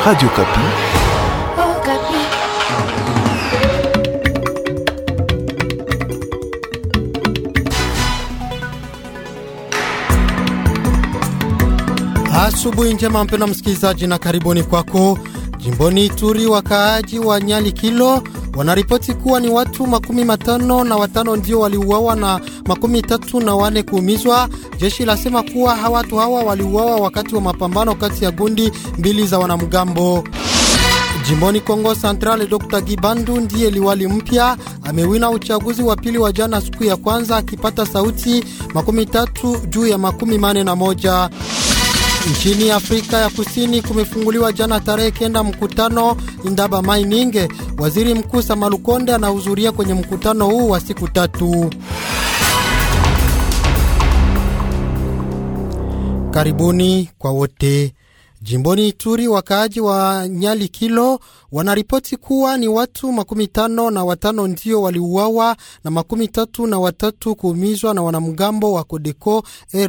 Radio Kapi. Oh, Kapi. Asubuhi njema mpendwa msikilizaji, na karibuni kwako. Jimboni Ituri, wakaaji wa Nyali Kilo wanaripoti kuwa ni watu makumi matano na watano ndio waliuawa na makumi tatu na wane kuumizwa. Jeshi lasema kuwa watu hawa waliuawa wakati wa mapambano kati ya gundi mbili za wanamgambo. Jimboni Kongo Central, Dr Gibandu ndiye liwali mpya, amewina uchaguzi wa pili wa jana siku ya kwanza akipata sauti makumi tatu juu ya makumi mane na moja. Nchini Afrika ya Kusini kumefunguliwa jana tarehe kenda mkutano Indaba Mining. Waziri Mkuu Samalukonde anahudhuria kwenye mkutano huu wa siku tatu. Karibuni kwa wote. Jimboni Ituri, wakaaji wa Nyali Kilo wanaripoti kuwa ni watu makumi tano na watano ndio waliuawa na makumi tatu na watatu kuumizwa na wanamgambo wa Kodeko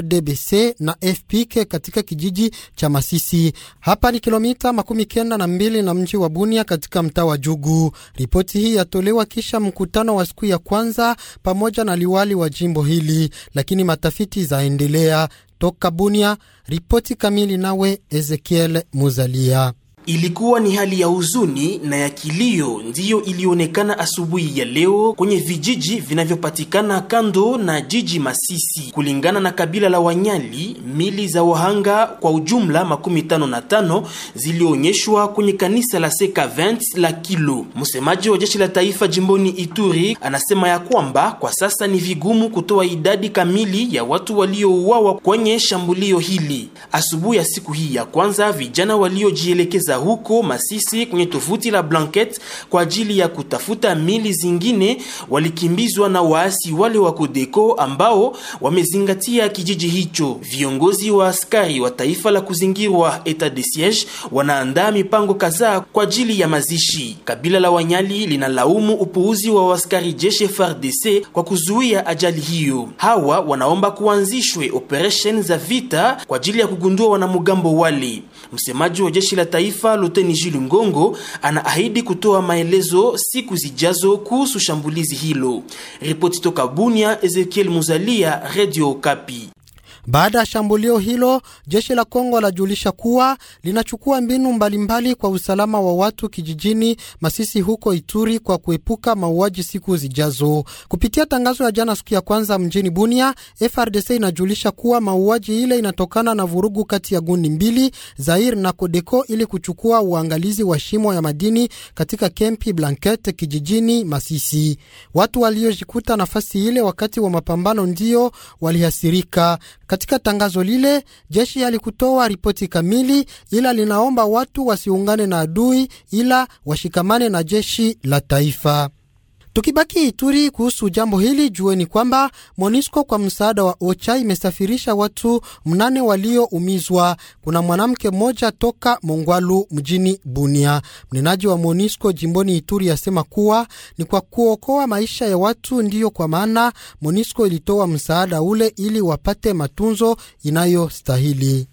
RDBC na FPK katika kijiji cha Masisi. Hapa ni kilomita makumi kenda na mbili na mji wa Bunia katika mtaa wa Jugu. Ripoti hii yatolewa kisha mkutano wa siku ya kwanza pamoja na liwali wa jimbo hili, lakini matafiti zaendelea. Toka Bunia, ripoti kamili nawe Ezekiel Muzalia. Ilikuwa ni hali ya huzuni na ya kilio ndiyo ilionekana asubuhi ya leo kwenye vijiji vinavyopatikana kando na jiji Masisi. Kulingana na kabila la Wanyali, mili za wahanga kwa ujumla makumi tano na tano zilionyeshwa kwenye kanisa la Seka 20 la Kilo. Msemaji wa jeshi la taifa jimboni Ituri anasema ya kwamba kwa sasa ni vigumu kutoa idadi kamili ya watu waliouawa kwenye shambulio hili. Asubuhi ya siku hii ya kwanza, vijana waliojielekeza huko Masisi kwenye tovuti la Blanket kwa ajili ya kutafuta mili zingine walikimbizwa na waasi wale wa Kodeko ambao wamezingatia kijiji hicho. Viongozi wa askari wa taifa la kuzingirwa etat de siege wanaandaa mipango kadhaa kwa ajili ya mazishi. Kabila la Wanyali linalaumu upuuzi wa askari jeshi FARDC kwa kuzuia ajali hiyo. Hawa wanaomba kuanzishwe operation za vita kwa ajili ya kugundua wanamgambo wale. Msemaji wa jeshi la taifa Luteni Jules Ngongo anaahidi kutoa maelezo siku zijazo kuhusu shambulizi hilo. Ripoti toka Bunia, Ezekiel Muzalia, Radio Kapi. Baada ya shambulio hilo, jeshi la Kongo lajulisha kuwa linachukua mbinu mbalimbali kwa usalama wa watu kijijini Masisi huko Ituri kwa kuepuka mauaji siku zijazo. Kupitia tangazo ya jana siku ya kwanza mjini Bunia, FRDC inajulisha kuwa mauaji ile inatokana na vurugu kati ya gundi mbili Zair na Kodeko ili kuchukua uangalizi wa shimo ya madini katika kempi Blanket kijijini Masisi. Watu waliojikuta nafasi ile wakati wa mapambano ndio walihasirika. Katika tangazo lile jeshi halikutoa ripoti kamili, ila linaomba watu wasiungane na adui, ila washikamane na jeshi la taifa. Tukibaki Ituri kuhusu jambo hili, jueni kwamba MONUSCO kwa msaada wa OCHA imesafirisha watu mnane walioumizwa. Kuna mwanamke mmoja toka Mongwalu mjini Bunia. Mnenaji wa MONUSCO jimboni Ituri asema kuwa ni kwa kuokoa maisha ya watu, ndiyo kwa maana MONUSCO ilitoa msaada ule ili wapate matunzo inayostahili.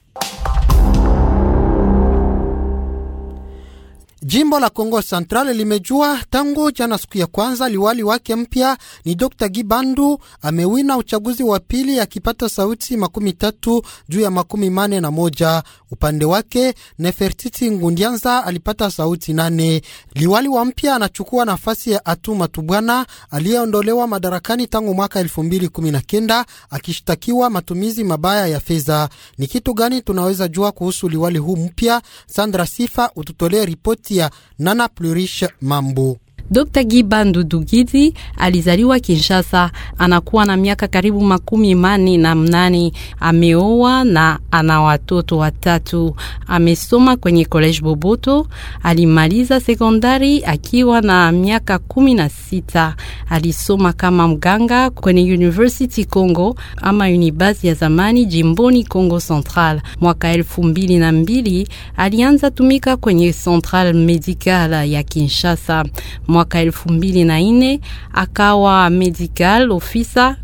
Jimbo la Kongo Central limejua tangu jana siku ya kwanza liwali wake mpya ni Dr Gibandu amewina uchaguzi wa pili akipata sauti makumi tatu juu ya makumi mane na moja. Upande wake Nefertiti Ngundianza alipata sauti nane. Liwali wa mpya anachukua nafasi ya Atu Matubwana aliyeondolewa madarakani tangu mwaka elfu mbili kumi na kenda akishtakiwa matumizi mabaya ya fedha. Ni kitu gani tunaweza jua kuhusu liwali huu mpya? Sandra Sifa ututolee ripoti ya Nana Plurish Mambo. Dr. Gibandu Dugidi alizaliwa Kinshasa, anakuwa na miaka karibu makumi mane na mnane. Ameoa na ana watoto watatu. Amesoma kwenye College Boboto, alimaliza sekondari akiwa na miaka kumi na sita. Alisoma kama mganga kwenye University Congo ama Unibasi ya zamani jimboni Congo Central. Mwaka elfu mbili na mbili alianza tumika kwenye Central Medical ya Kinshasa. Mwaka elfu mbili na nne akawa medical officer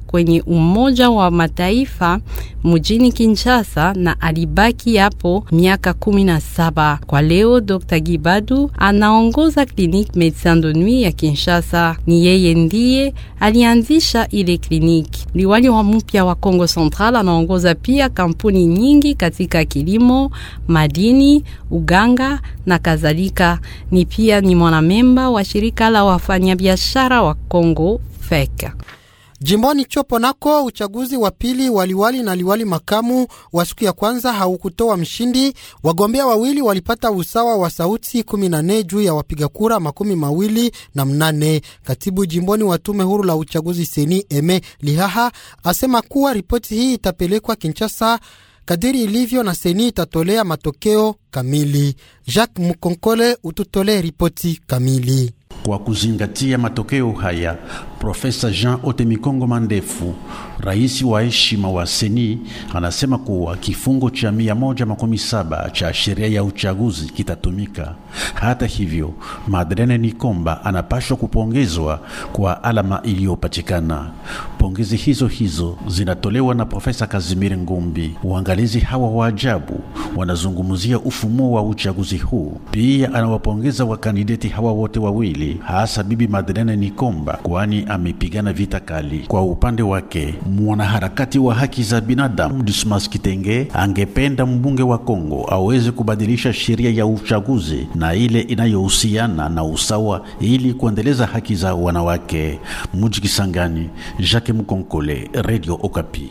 kwenye Umoja wa Mataifa mjini Kinshasa na alibaki hapo miaka kumi na saba. Kwa leo Dr. Gibadu anaongoza Clinique Medecins de Nuit ya Kinshasa. Ni yeye ndiye alianzisha ile kliniki. Liwali wa mpya wa Kongo Central anaongoza pia kampuni nyingi katika kilimo, madini, uganga na kadhalika. Ni pia ni mwanamemba wa shirika la wafanyabiashara wa Kongo FEC. Jimboni Chopo nako uchaguzi wa pili waliwali na liwali makamu wa siku ya kwanza haukutoa mshindi. Wagombea wawili walipata usawa wa sauti kumi na nne juu ya wapiga kura makumi mawili na mnane. Katibu jimboni wa tume huru la uchaguzi seni Eme Lihaha asema kuwa ripoti hii itapelekwa Kinshasa kadiri ilivyo na seni itatolea matokeo kamili. Jacques Mukonkole ututolee ripoti kamili. Kwa kuzingatia matokeo haya, Profesa Jean Otemikongo Mandefu, rais wa heshima wa Seni, anasema kuwa kifungo cha 117 cha sheria ya uchaguzi kitatumika. Hata hivyo, Madeleine Nikomba anapashwa kupongezwa kwa alama iliyopatikana. Pongezi hizo hizo zinatolewa na Profesa Kazimiri Ngumbi. Uangalizi hawa wa ajabu wanazungumzia ufumo wa uchaguzi huu. Pia anawapongeza wakandideti hawa wote wawili, hasa Bibi Madeleine Nikomba, kwani amepigana vita kali. Kwa upande wake, mwanaharakati wa haki za binadamu Dismas Kitenge angependa mbunge wa Kongo aweze kubadilisha sheria ya uchaguzi na ile inayohusiana na usawa ili kuendeleza haki za wanawake. Muji Kisangani, Jacques Mkonkole, Radio Okapi.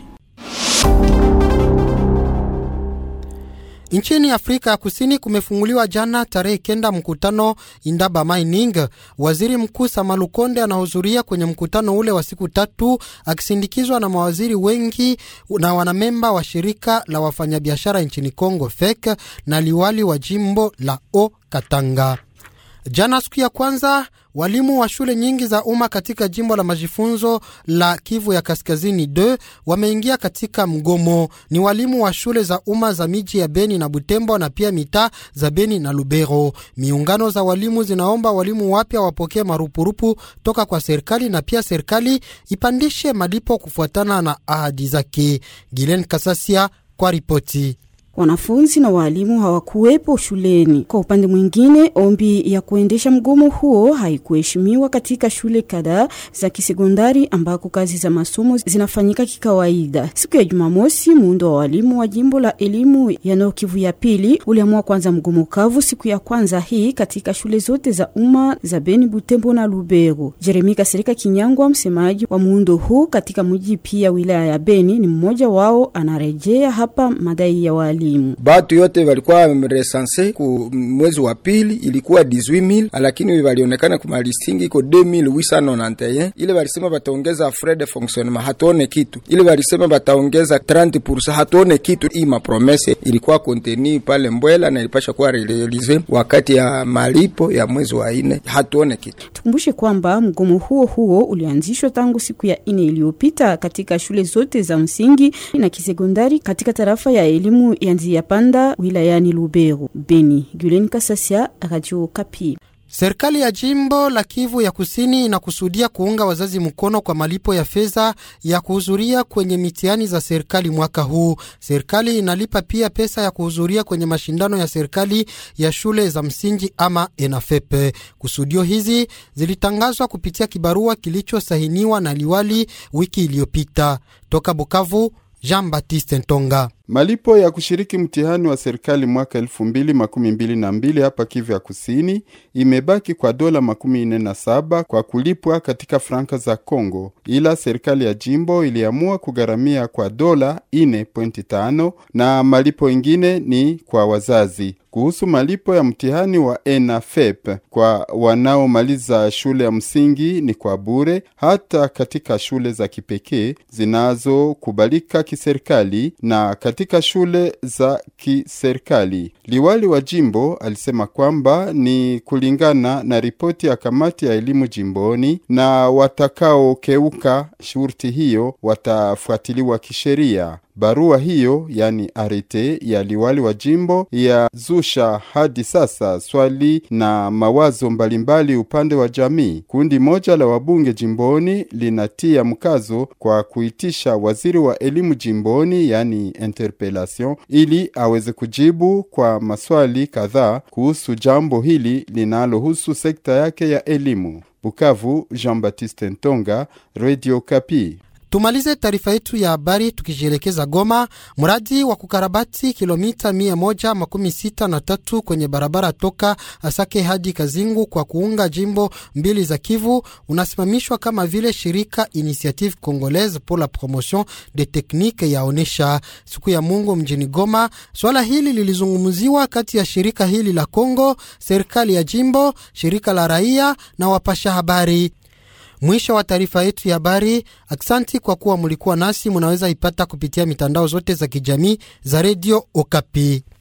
Nchini Afrika ya Kusini kumefunguliwa jana tarehe kenda mkutano Indaba Mining. Waziri Mkuu Samalukonde anahudhuria kwenye mkutano ule wa siku tatu akisindikizwa na mawaziri wengi na wanamemba wa shirika la wafanyabiashara nchini Kongo FEC na liwali wa jimbo la O Katanga. Jana siku ya kwanza walimu wa shule nyingi za umma katika jimbo la majifunzo la Kivu ya Kaskazini d wameingia katika mgomo. Ni walimu wa shule za umma za miji ya Beni na Butembo na pia mitaa za Beni na Lubero. Miungano za walimu zinaomba walimu wapya wapokee marupurupu toka kwa serikali na pia serikali ipandishe malipo kufuatana na ahadi zake. Gilen Kasasia kwa ripoti. Wanafunzi na waalimu hawakuwepo shuleni. Kwa upande mwingine, ombi ya kuendesha mgomo huo haikuheshimiwa katika shule kadhaa za kisekondari ambako kazi za masomo zinafanyika kikawaida. Siku ya Jumamosi, muundo wa walimu wa jimbo la elimu ya Nord Kivu ya pili uliamua kwanza mgomo kavu siku ya kwanza hii katika shule zote za umma za Beni, Butembo na Lubero. Jeremi Kasirika Kinyangwa, msemaji wa muundo huu katika mji pia wilaya ya Beni, ni mmoja wao, anarejea hapa madai ya walimu batu yote walikuwa resanse ku mwezi wa pili ilikuwa 18000 lakini walionekana ku malistingi iko 2891. Ile walisema bataongeza frais de fonctionnement, hatuone kitu. Ile walisema bataongeza 30%, hatuone kitu. Hii mapromese ilikuwa konteni pale Mbwela na ilipasha kuwa realize wakati ya malipo ya mwezi wa ine, hatuone kitu. Tukumbushe kwamba mgomo huo huo ulianzishwa tangu siku ya ine iliyopita katika shule zote za msingi na kisekondari katika tarafa ya elimu ya Nzia Panda wilayani Lubero. Beni, Gulen Kasasia, Radio Kapi. Serikali ya jimbo la Kivu ya Kusini inakusudia kuunga wazazi mkono kwa malipo ya fedha ya kuhudhuria kwenye mitihani za serikali mwaka huu. Serikali inalipa pia pesa ya kuhudhuria kwenye mashindano ya serikali ya shule za msingi ama ENAFEPE. Kusudio hizi zilitangazwa kupitia kibarua kilichosahiniwa na liwali wiki iliyopita. Toka Bukavu, Jean Baptiste Ntonga. Malipo ya kushiriki mtihani wa serikali mwaka elfu mbili makumi mbili na mbili hapa Kivu ya Kusini imebaki kwa dola makumi nne na saba kwa kulipwa katika franka za Congo, ila serikali ya jimbo iliamua kugharamia kwa dola ine pointi tano na malipo ingine ni kwa wazazi. Kuhusu malipo ya mtihani wa ENAFEP kwa wanaomaliza shule ya msingi ni kwa bure, hata katika shule za kipekee zinazokubalika kiserikali na katika shule za kiserikali. Liwali wa jimbo alisema kwamba ni kulingana na ripoti ya kamati ya elimu jimboni, na watakaokeuka shurti hiyo watafuatiliwa kisheria. Barua hiyo yani arete ya liwali wa jimbo yazusha hadi sasa swali na mawazo mbalimbali upande wa jamii. Kundi moja la wabunge jimboni linatia mkazo kwa kuitisha waziri wa elimu jimboni yani interpellation, ili aweze kujibu kwa maswali kadhaa kuhusu jambo hili linalohusu sekta yake ya elimu. Bukavu, Jean-Baptiste Ntonga, Radio Kapi. Tumalize taarifa yetu ya habari tukijielekeza Goma. Mradi wa kukarabati kilomita mia moja makumi sita na tatu kwenye barabara toka Asake hadi Kazingu kwa kuunga jimbo mbili za Kivu unasimamishwa kama vile shirika Initiative Congolaise pour la Promotion des Techniques yaonesha siku ya Mungu mjini Goma. Swala hili lilizungumziwa kati ya shirika hili la Kongo, serikali ya jimbo, shirika la raia na wapasha habari. Mwisho wa taarifa yetu ya habari. Aksanti kwa kuwa mulikuwa nasi. Munaweza ipata kupitia mitandao zote za kijamii za redio Okapi.